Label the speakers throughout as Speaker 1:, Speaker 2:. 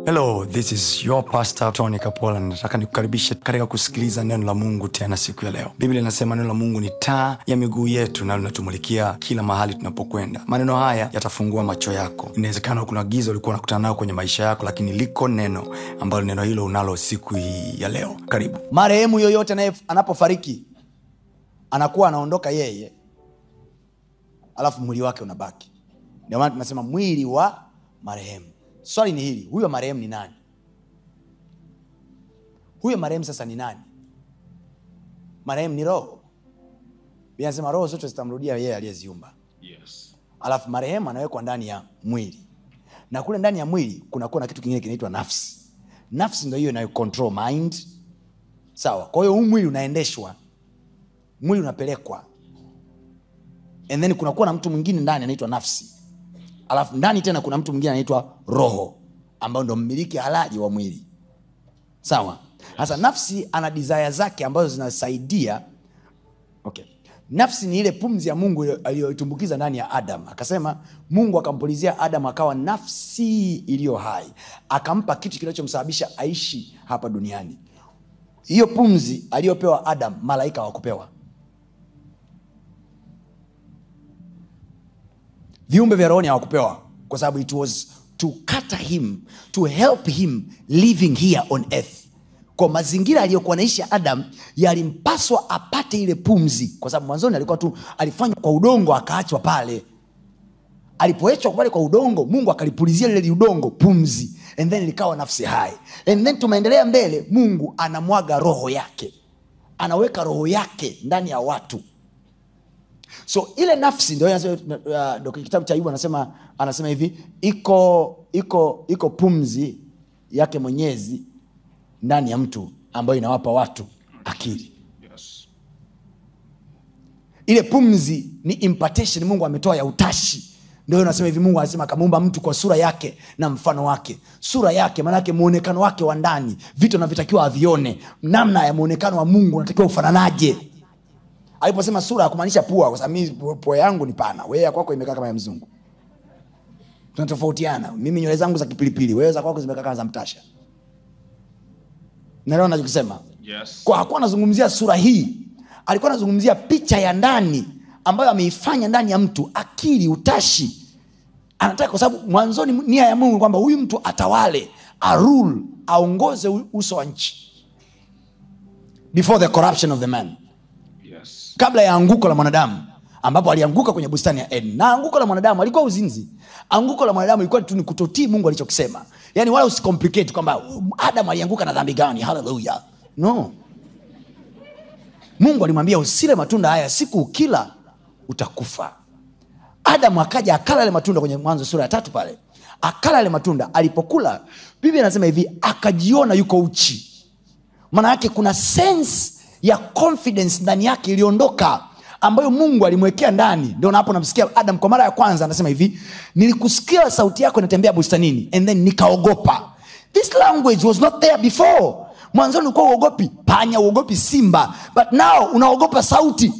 Speaker 1: hello this is your pastor tony kapola nataka nikukaribishe katika kusikiliza neno la mungu tena siku ya leo biblia inasema neno la mungu ni taa ya miguu yetu na linatumulikia kila mahali tunapokwenda maneno haya yatafungua macho yako inawezekana kuna giza ulikuwa unakutana nao kwenye maisha yako lakini liko neno ambalo neno hilo unalo siku hii ya leo karibu
Speaker 2: marehemu yoyote anaye- anapofariki anakuwa anaondoka yeye alafu mwili wake unabaki ndio maana tunasema mwili wa marehemu swali ni hili huyo marehemu ni nani huyo marehemu sasa ni nani marehemu ni roho Biblia inasema roho zote zitamrudia yeye aliyeziumba
Speaker 3: Yes.
Speaker 2: alafu marehemu anawekwa ndani ya mwili na kule ndani ya mwili kunakuwa na kitu kingine kinaitwa nafsi nafsi ndo hiyo inayo control mind sawa kwa hiyo huu mwili unaendeshwa mwili unapelekwa and then kunakuwa na mtu mwingine ndani anaitwa nafsi alafu ndani tena kuna mtu mwingine anaitwa roho ambayo ndo mmiliki halali wa mwili sawa sasa nafsi ana desire zake ambazo zinasaidia okay. nafsi ni ile pumzi ya mungu aliyoitumbukiza ndani ya adam akasema mungu akampulizia adam akawa nafsi iliyo hai akampa kitu kinachomsababisha aishi hapa duniani hiyo pumzi aliyopewa adam malaika hawakupewa viumbe vya rohoni hawakupewa kwa sababu it was to cater him to help him living here on earth kwa mazingira aliyokuwa naishi adam yalimpaswa apate ile pumzi kwa sababu mwanzoni alikuwa tu alifanywa kwa udongo akaachwa pale alipoechwa pale kwa udongo mungu akalipulizia lile udongo pumzi and then likawa nafsi hai and then tumeendelea mbele mungu anamwaga roho yake anaweka roho yake ndani ya watu so ile nafsi ndio inasema, uh, ndio kitabu cha ayubu anasema anasema hivi iko iko iko pumzi yake mwenyezi ndani ya mtu ambayo inawapa watu akili
Speaker 3: Yes.
Speaker 2: ile pumzi ni impartation mungu ametoa ya utashi ndio nasema hivi mungu anasema akamuumba mtu kwa sura yake na mfano wake sura yake maanake mwonekano wake wa ndani vitu anavyotakiwa avione namna ya mwonekano wa mungu unatakiwa ufananaje aliposema sura akumaanisha pua kwa sababu mimi pua yangu ni pana wewe ya kwako imekaa kama ya mzungu tunatofautiana mimi nywele zangu za kipilipili wewe za kwako zimekaa kama za mtasha naelewa nachokisema
Speaker 3: Yes.
Speaker 2: kwa hakuwa anazungumzia sura hii alikuwa anazungumzia picha ya ndani ambayo ameifanya ndani ya mtu akili utashi anataka kwa sababu mwanzoni nia ya mungu ni kwamba huyu mtu atawale arule aongoze u- uso wa nchi before the corruption of the man
Speaker 3: Yes.
Speaker 2: kabla ya anguko la mwanadamu ambapo alianguka kwenye bustani ya eden na anguko la mwanadamu alikuwa uzinzi anguko la mwanadamu ilikuwa tu ni kutotii mungu alichokisema yaani wala usicomplicate kwamba um, adam alianguka na dhambi gani haleluya no mungu alimwambia usile matunda haya siku ukila utakufa adamu akaja akala yale matunda kwenye mwanzo sura ya tatu pale akala yale matunda alipokula biblia anasema hivi akajiona yuko uchi maana yake kuna sense ya confidence ndani yake iliondoka ambayo mungu alimwekea ndani ndio napo namsikia adam kwa mara ya kwanza anasema hivi nilikusikia sauti yako inatembea bustanini and then nikaogopa this language was not there before mwanzoni ulikuwa uogopi panya uogopi simba but now unaogopa sauti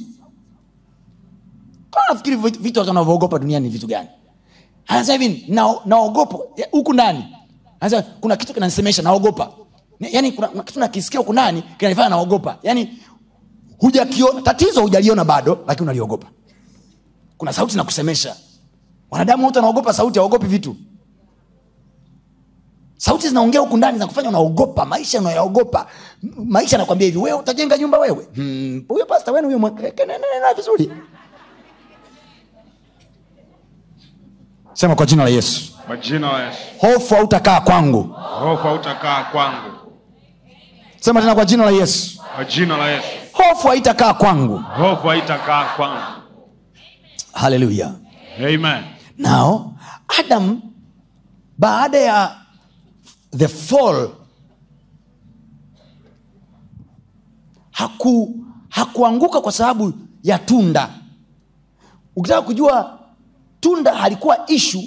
Speaker 2: Kwa nafikiri vitu vitu watu wanavyoogopa duniani ni vitu gani anasema hivi na- naogopa ya, huku ndani anasema kuna kitu kinanisemesha naogopa Ni- yaani kuna, kuna kitu nakisikia huku ndani kinanifanya naogopa yaani hujakiona tatizo hujaliona bado lakini unaliogopa kuna sauti nakusemesha wanadamu wote wanaogopa sauti hawaogopi vitu sauti zinaongea huku ndani zinakufanya unaogopa maisha unayaogopa M- maisha anakwambia hivi wewe utajenga nyumba wewe Hmm, huyo pasta wenu huyo mwe- ke- ke- nene- nene vizuri sema kwa jina la yesu
Speaker 3: Kwa jina la Yesu.
Speaker 2: hofu hautakaa kwangu
Speaker 3: Hofu hautakaa kwangu.
Speaker 2: sema tena kwa jina la yesu
Speaker 3: Kwa jina la Yesu.
Speaker 2: hofu haitakaa kwangu
Speaker 3: Hofu haitakaa kwangu.
Speaker 2: haleluya
Speaker 3: Amen.
Speaker 2: nao adam baada ya the fall haku hakuanguka kwa sababu ya tunda ukitaka kujua tunda halikuwa ishu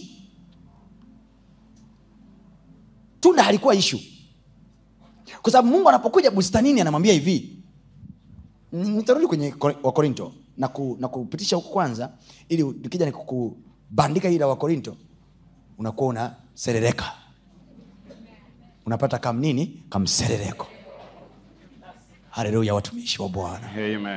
Speaker 2: tunda halikuwa ishu kwa sababu mungu anapokuja bustanini anamwambia hivi nitarudi kwenye Kor- wakorinto na, ku, na kupitisha huku kwanza ili nikija nikukubandika hili la wakorinto unakuwa unaserereka unapata kam nini kamserereko haleluya watumishi wa bwana
Speaker 3: Amen.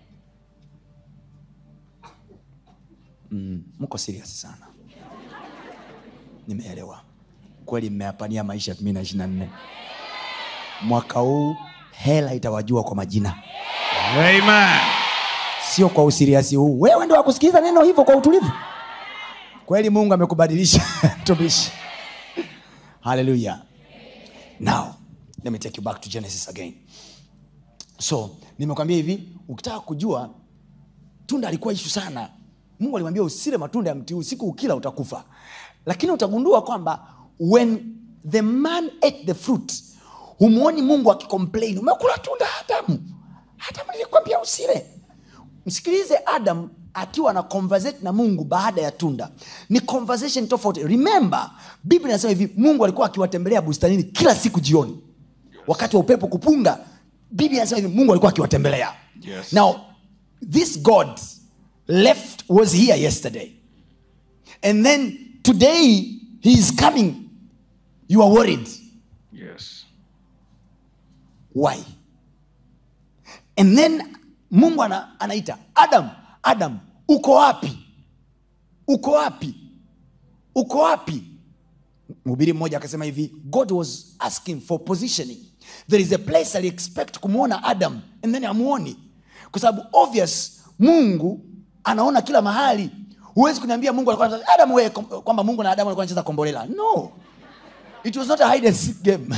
Speaker 2: mko serious sana nimeelewa kweli mmeyapania maisha 224 mwaka huu hela itawajua kwa majina
Speaker 3: Amen.
Speaker 2: sio kwa usiriasi huu wewe ndo wakusikiliza neno hivyo kwa utulivu kweli mungu amekubadilisha tumishi haleluya now let me take you back to genesis again so nimekwambia hivi ukitaka kujua tunda alikuwa ishu sana mungu alimwambia usile matunda ya mti huu siku ukila utakufa lakini utagundua kwamba when the man ate the fruit humwoni mungu akicomplain umekula tunda adamu adamu nilikwambia usile msikilize adam akiwa na conversate na mungu baada ya tunda ni conversation tofauti remember biblia inasema hivi mungu alikuwa akiwatembelea bustanini kila siku jioni wakati wa upepo kupunga biblia inasema hivi mungu alikuwa akiwatembelea
Speaker 3: Yes.
Speaker 2: now this god left was here yesterday and then today he is coming you are worried
Speaker 3: Yes.
Speaker 2: why and then mungu ana, anaita adam adam uko wapi uko wapi uko wapi mhubiri mmoja akasema hivi god was asking for positioning there is a place ali expect kumwona adam and then amuoni kwa sababu obvious mungu anaona kila mahali huwezi kuniambia mungu alikuwa anacheza- adam wewe kom- kwamba mungu na adamu alikuwa anacheza kombolela no it was not a hide and seek game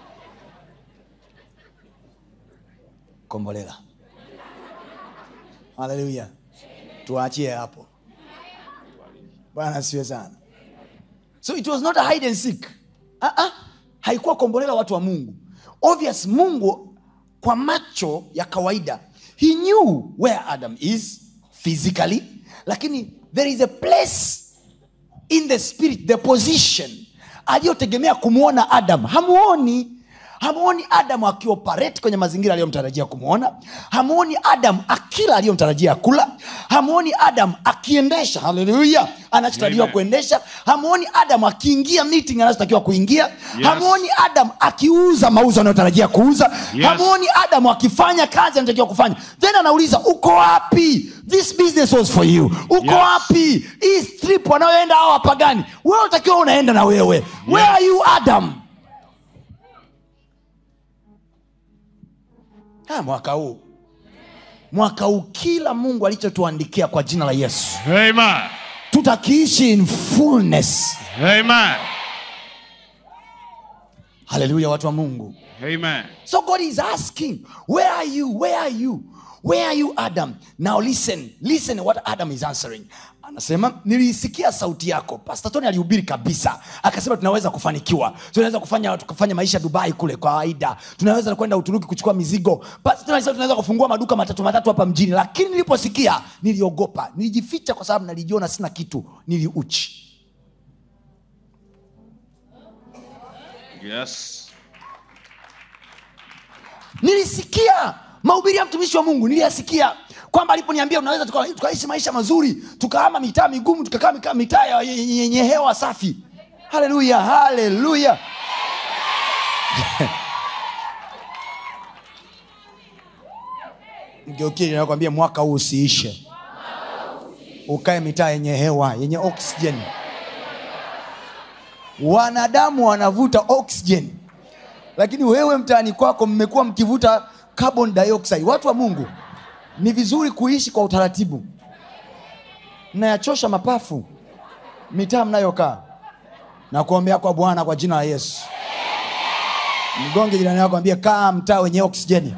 Speaker 2: kombolela haleluya tuachie hapo bwana asiwe sana so it was not a hide and seek uh-uh. haikuwa kombolela watu wa mungu obvious mungu kwa macho ya kawaida he knew where adam is physically lakini there is a place in the spirit the position aliyotegemea kumwona adam hamuoni hamuoni adam akioperate kwenye mazingira aliyomtarajia kumwona hamuoni adam akila aliyomtarajia kula hamuoni adam akiendesha haleluya anachotarajiwa
Speaker 3: Amen.
Speaker 2: kuendesha hamuoni adam akiingia meeting anachotakiwa kuingia hamuoni adam akiuza mauzo anayotarajia kuuza
Speaker 3: Yes.
Speaker 2: hamuoni adam akifanya kazi anachotakiwa kufanya then anauliza uko wapi this business was for you uko
Speaker 3: Yes.
Speaker 2: wapi hii strip wanayoenda hawa wapagani wewe utakiwa unaenda na wewe where are you adam ha, mwaka huu mwaka huu kila mungu alichotuandikia kwa jina la yesu
Speaker 3: Amen.
Speaker 2: tutakiishi in fullness
Speaker 3: Amen.
Speaker 2: haleluya watu wa mungu
Speaker 3: Amen.
Speaker 2: So God is asking, Where are you? Where are you? Where are you, Adam? Now listen, listen what Adam is answering. Anasema, niliisikia sauti yako. Pastor Tony alihubiri kabisa, akasema tunaweza kufanikiwa, tunaweza kufanya tukafanya maisha Dubai kule kwa kawaida, tunaweza kwenda Uturuki kuchukua mizigo. Pastor Tony alisema tunaweza kufungua maduka matatu matatu hapa mjini, lakini niliposikia niliogopa, nilijificha kwa sababu nalijiona sina kitu, niliuchi.
Speaker 3: Yes.
Speaker 2: nilisikia mahubiri ya mtumishi wa mungu niliyasikia kwamba aliponiambia unaweza tuka- tukaishi maisha mazuri tukahama mitaa migumu tukakaa mika- mitaa ya- yenye yenye hewa safi haleluya haleluya mgeukili nakwambia mwaka huu usiishe ukae mitaa yenye hewa yenye oxygen wanadamu wanavuta oxygen lakini wewe mtaani kwako mmekuwa mkivuta carbon dioxide watu wa mungu ni vizuri kuishi kwa utaratibu mnayachosha mapafu mitaa mnayokaa na kuombea kwa bwana kwa jina la yesu mgonge jirani yako ambie kaa mtaa wenye oksijeni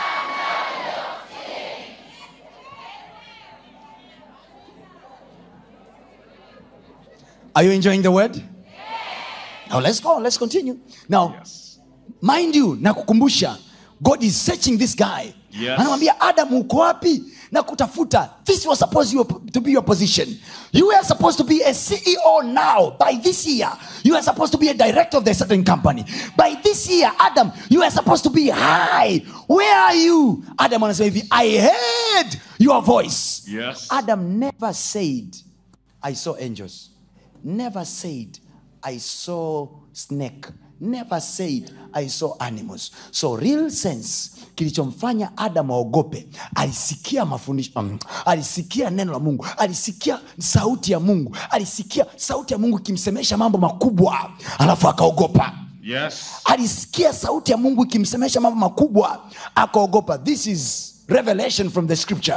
Speaker 2: Are you enjoying the word? Now let's go, let's continue. Now,
Speaker 3: Yes.
Speaker 2: mind you nakukumbusha god is searching this guy
Speaker 3: Yes.
Speaker 2: anamwambia adam uko wapi na kutafuta this was supposed you to be your position you were supposed to be a ceo now by this year you are supposed to be a director of the certain company by this year adam you are supposed to be high where are you adam anasema hivi i heard your voice
Speaker 3: Yes.
Speaker 2: adam never said i saw angels never said i saw snake never said i saw animals so real sense kilichomfanya adam aogope alisikia mafundisho um, alisikia neno la mungu alisikia sauti ya mungu alisikia sauti ya mungu ikimsemesha mambo makubwa alafu akaogopa
Speaker 3: Yes.
Speaker 2: alisikia sauti ya mungu ikimsemesha mambo makubwa akaogopa this is revelation from the scripture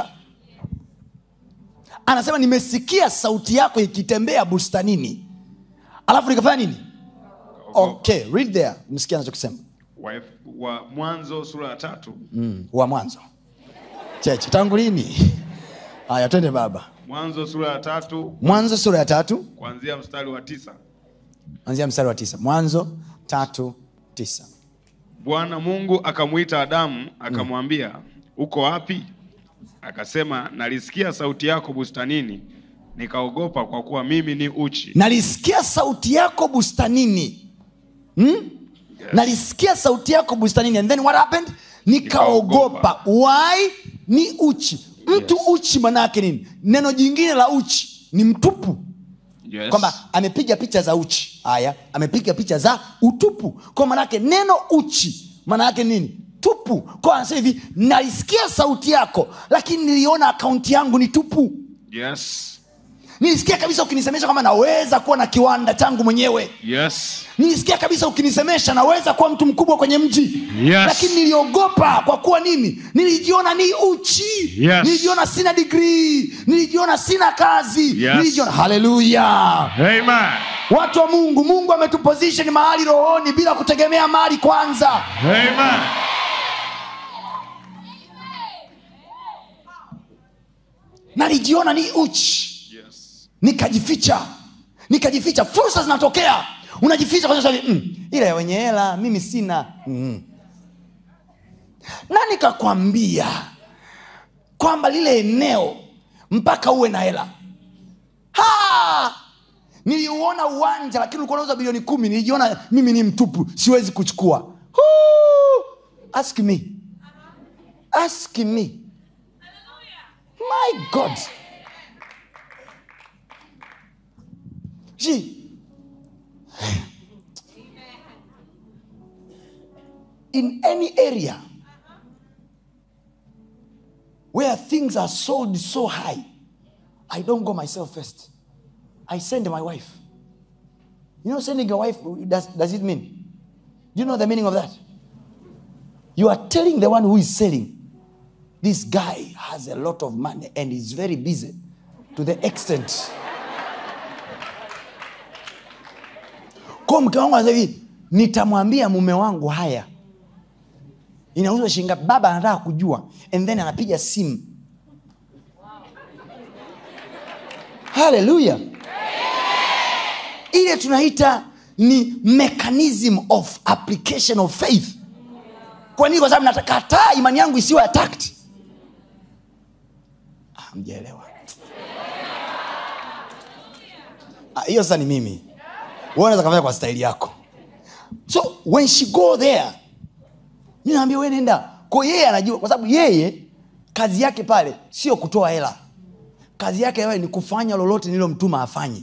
Speaker 2: anasema nimesikia sauti yako ikitembea bustanini alafu nikafanya nini okay read there msikia anachokisema
Speaker 3: Wa, wa Mwanzo sura ya tatu
Speaker 2: mm, wa mwanzo cheche tangu lini haya twende baba
Speaker 3: Mwanzo sura ya tatu
Speaker 2: mwanzo sura ya tatu
Speaker 3: kuanzia mstari wa tisa.
Speaker 2: anzia mstari wa tisa mwanzo tatu tisa
Speaker 3: Bwana Mungu akamwita Adamu akamwambia, uko wapi? Akasema, nalisikia sauti yako bustanini, nikaogopa kwa kuwa mimi ni uchi.
Speaker 2: nalisikia sauti yako bustanini hmm? nalisikia sauti yako bustanini and then what happened nikaogopa why ni uchi mtu
Speaker 3: Yes.
Speaker 2: uchi manaake nini neno jingine la uchi ni mtupu
Speaker 3: Yes.
Speaker 2: kwamba amepiga picha za uchi haya amepiga picha za utupu kwa manake neno uchi maana yake nini tupu kwa anasema hivi nalisikia sauti yako lakini niliona akaunti yangu ni tupu
Speaker 3: Yes.
Speaker 2: nilisikia kabisa ukinisemesha kwamba naweza kuwa na kiwanda changu mwenyewe
Speaker 3: Yes.
Speaker 2: nilisikia kabisa ukinisemesha naweza kuwa mtu mkubwa kwenye mji
Speaker 3: Yes.
Speaker 2: lakini niliogopa kwa kuwa nini nilijiona ni uchi
Speaker 3: Yes.
Speaker 2: nilijiona sina digrii nilijiona sina kazi
Speaker 3: Yes.
Speaker 2: nilijiona haleluya
Speaker 3: Amen.
Speaker 2: watu wa mungu mungu ametuposition mahali rohoni bila kutegemea mali kwanza
Speaker 3: Amen.
Speaker 2: nalijiona ni uchi
Speaker 3: Yes.
Speaker 2: nikajificha nikajificha fursa zinatokea unajificha kwa sababu mm, ile ya wenye hela mimi sina mm. na nikakwambia kwamba lile eneo mpaka uwe na hela Ha! niliuona uwanja lakini ulikuwa nauza bilioni kumi nilijiona mimi ni mtupu siwezi kuchukua Huu! ask me ask me my god See, in any area where things are sold so high, I don't go myself first. I send my wife. You know, sending your wife, does, does it mean? Do you know the meaning of that? You are telling the one who is selling, this guy has a lot of money and is very busy to the extent kwa mke wangu anasema hivi nitamwambia mume wangu haya inauzwa shilingi ngapi baba anataka kujua and then anapiga simu haleluya ile tunaita ni mechanism of application of faith kwa nini kwa sababu natakataa imani yangu isiwe attacked Ah, mjaelewa Ah, hiyo sasa ni mimi wewe unaweza kafanya kwa staili yako so when she go there mi naambia we nenda ko yeye anajua kwa sababu yeye kazi yake pale sio kutoa hela kazi yake pale ni kufanya lolote nililomtuma afanye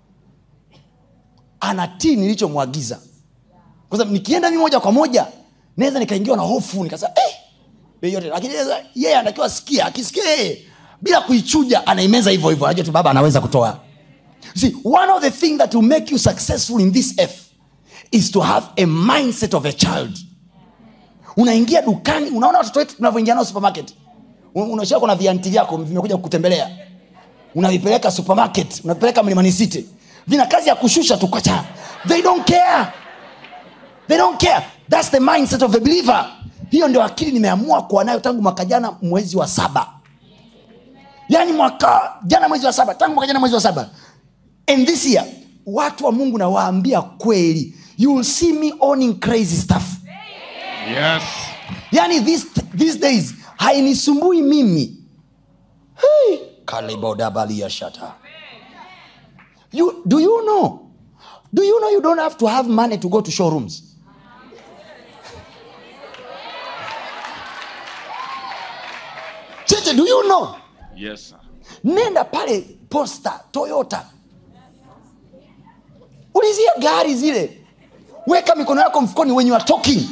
Speaker 2: anatii nilichomwagiza kwa sababu nikienda mi moja kwa moja naweza nikaingiwa na hofu nikasema eh, bei yote lakini sasa yeye anatakiwa sikia akisikia yeye bila kuichuja anaimeza hivyo hivyo anajua tu baba anaweza kutoa See, one of the things that will make you successful in this earth is to have a mindset of a child. Unaingia dukani, unaona watoto wetu tunavyoingia nao supermarket. Unashia kuna vianti vyako vimekuja kukutembelea. Unavipeleka supermarket, unavipeleka Mlimani City. Vina kazi ya kushusha tu kwacha. They don't care. They don't care. That's the mindset of a believer. Hiyo ndio akili nimeamua kuwa nayo tangu mwaka jana mwezi wa saba. Yaani mwaka jana mwezi wa saba, tangu mwaka jana mwezi wa saba and this year watu wa mungu nawaambia kweli you will see me owning crazy stuff
Speaker 3: Yes.
Speaker 2: yani this, these days hainisumbui mimi hey. kalibodabaliashata you, do you know do you know you don't have to have money to go to showrooms cheche do you know
Speaker 3: Yes, sir.
Speaker 2: nenda pale posta toyota ulizia gari zile weka mikono yako mfukoni when you are talking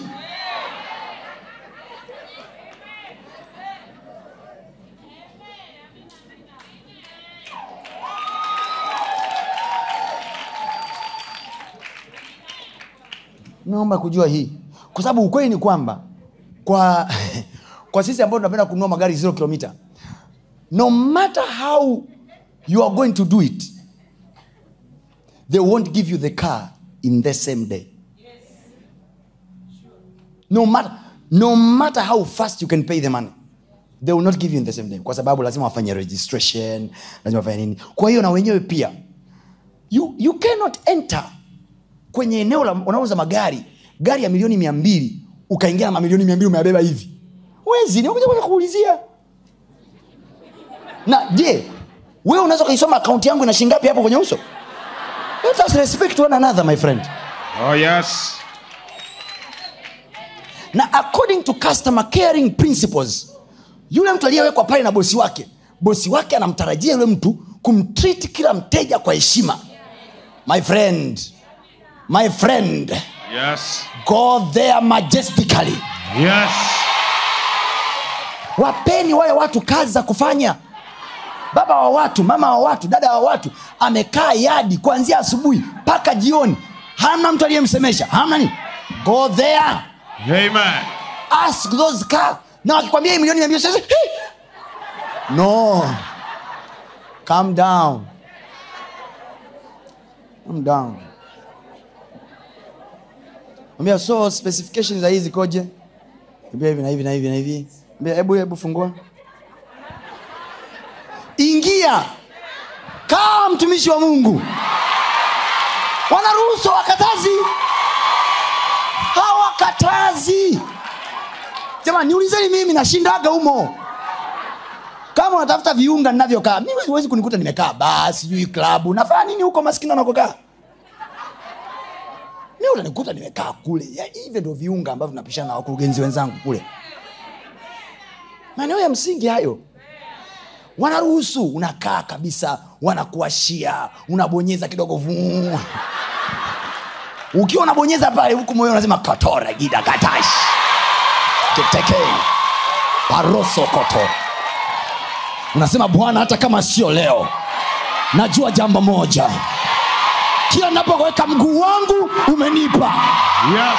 Speaker 2: naomba kujua hii kwa sababu ukweli ni kwamba kwa kwa sisi ambao tunapenda kununua magari zero kilomita no matter how you are going to do it they won't give you the car in the same day no matter, no matter how fast you can pay the money they will not give you in the same day kwa sababu lazima wafanye registration lazima wafanye nini kwa hiyo na wenyewe pia you, you cannot enter kwenye eneo la unauza magari gari ya milioni mia mbili ukaingia na mamilioni mia mbili umeyabeba hivi wezi nimekuja kwanza kuulizia na je wewe unaweza ukaisoma akaunti yangu ina shingapi hapo kwenye uso let us respect one another my friend
Speaker 3: Oh yes.
Speaker 2: na according to customer caring principles yule mtu aliyewekwa pale na bosi wake bosi wake anamtarajia yule mtu kumtreat kila mteja kwa heshima my friend my friend
Speaker 3: Yes.
Speaker 2: go there majestically
Speaker 3: Yes.
Speaker 2: wapeni wale watu kazi za kufanya baba wa watu mama wa watu dada wa watu amekaa yadi kuanzia asubuhi mpaka jioni hamna mtu aliyemsemesha hamna nini go there
Speaker 3: Amen.
Speaker 2: ask those car na wakikwambia hii milioni mia mbili sasa, "Hey!" no calm down calm down ambia so specifications za hizi koje ambia hivi na hivi na hivi na hivi ambia hebu hebu fungua ingia kaa mtumishi wa mungu wanaruhusu wakatazi hawakatazi jamani niulizeni mimi nashindaga humo kama unatafuta viunga ninavyokaa mimi huwezi kunikuta nimekaa baa sijui klabu nafanya nini huko maskini anakokaa mi utanikuta nimekaa kule Ya, hivyo ndio viunga ambavyo tunapishana na wakurugenzi wenzangu kule maeneo ya msingi hayo wanaruhusu unakaa kabisa wanakuashia unabonyeza kidogo vuu ukiwa unabonyeza pale huku moyo unasema katore gida katash kiteke parosokoto unasema bwana hata kama sio leo najua jambo moja kila napoweka mguu wangu umenipa
Speaker 3: Yes.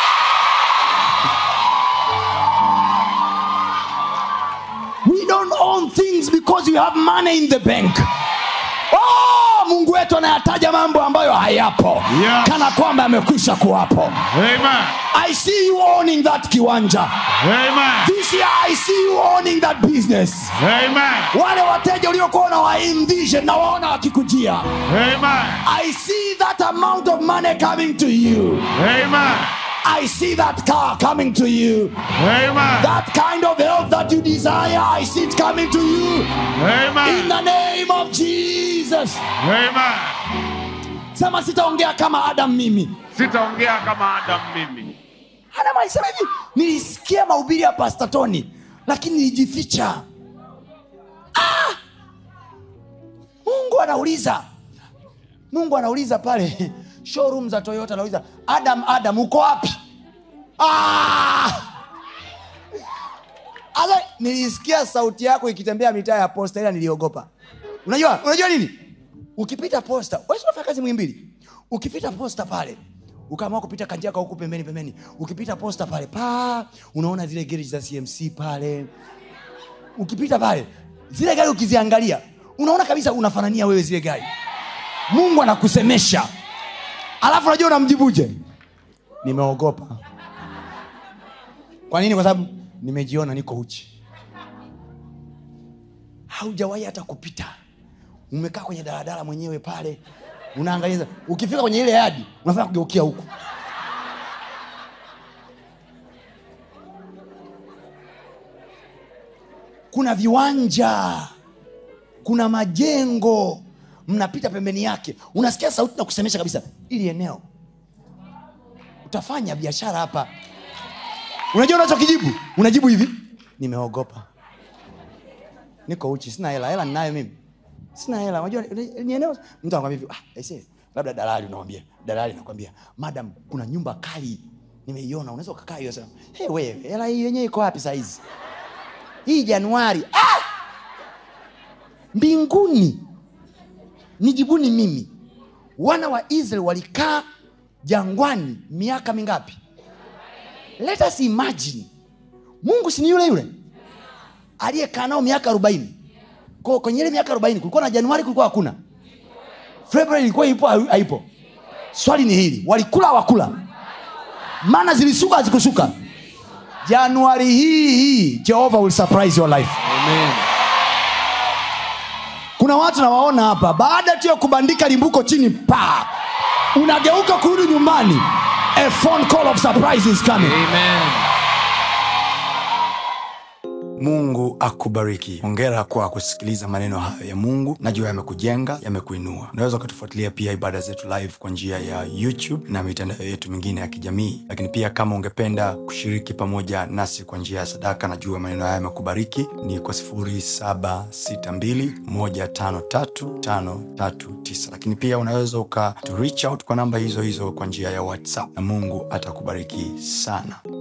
Speaker 2: we don't own things because we have money in the bank oh, mungu wetu anayataja mambo ambayo hayapo
Speaker 3: Yes.
Speaker 2: kana kwamba yamekwisha kuwapo
Speaker 3: Amen.
Speaker 2: i see you owning that kiwanja
Speaker 3: Amen.
Speaker 2: this year i see you owning that business
Speaker 3: Amen.
Speaker 2: wale wateja uliokuwa unawaenvision na waona wakikujia
Speaker 3: Amen.
Speaker 2: i see that amount of money coming to you
Speaker 3: Amen.
Speaker 2: i see that car coming to you
Speaker 3: Amen.
Speaker 2: that kind of health that you desire i see it coming to you in
Speaker 3: Amen.
Speaker 2: the name of jesus
Speaker 3: Amen.
Speaker 2: sema sitaongea kama adam mimi
Speaker 3: Sitaongea kama Adam mimi.
Speaker 2: adam alisema hivi nilisikia mahubiri ya pasta tony lakini nilijificha ah! mungu anauliza mungu anauliza pale showroom za toyota anauliza adam adam uko wapi ah! Asa, nilisikia sauti yako ikitembea mitaa ya posta ila niliogopa unajua unajua nini ukipita posta wewe si unafanya kazi mwimbili ukipita posta pale ukaamua kupita kanjia ka huku pembeni pembeni ukipita posta pale pa unaona zile gereji za cmc pale ukipita pale zile gari ukiziangalia unaona kabisa unafanania wewe zile gari mungu anakusemesha alafu unajua unamjibuje nimeogopa kwa nini kwa sababu nimejiona niko uchi haujawahi hata kupita umekaa kwenye daladala mwenyewe pale unaangalia ukifika kwenye ile yadi unafanya kugeukia huku kuna viwanja kuna majengo mnapita pembeni yake unasikia sauti na kusemesha kabisa ili eneo utafanya biashara hapa unajua unachokijibu unajibu hivi nimeogopa niko uchi sina hela hela ninayo mimi sina hela unajua ni eneo mtu anakwambia hivi ah, aisee, labda dalali unamwambia dalali nakwambia madam kuna nyumba kali nimeiona unaweza ukakaa hiyo sema hey, wewe hela hii yenyewe iko wapi sahizi hii januari ah! mbinguni nijibuni mimi wana wa israel walikaa jangwani miaka mingapi let us imagine mungu si ni yule yule aliyekaa nao miaka arobaini Kwa- kwenye ile miaka arobaini kulikuwa na januari kulikuwa hakuna februari ilikuwa ipo au haipo swali ni hili walikula wakula mana zilisuka hazikusuka januari hii hii jehova will surprise your life
Speaker 3: Amen.
Speaker 2: kuna watu nawaona hapa baada tu ya kubandika limbuko chini pa unageuka kurudi nyumbani a phone call of surprise is coming
Speaker 3: Amen.
Speaker 1: mungu akubariki hongera kwa kusikiliza maneno hayo ya mungu najua yamekujenga yamekuinua unaweza ukatufuatilia pia ibada zetu live kwa njia ya youtube na mitandao yetu mingine ya kijamii lakini pia kama ungependa kushiriki pamoja nasi kwa njia ya sadaka najua maneno haya yamekubariki ni kwa 762153539 lakini pia unaweza uka to reach out kwa namba hizo hizo kwa njia ya whatsapp na mungu atakubariki sana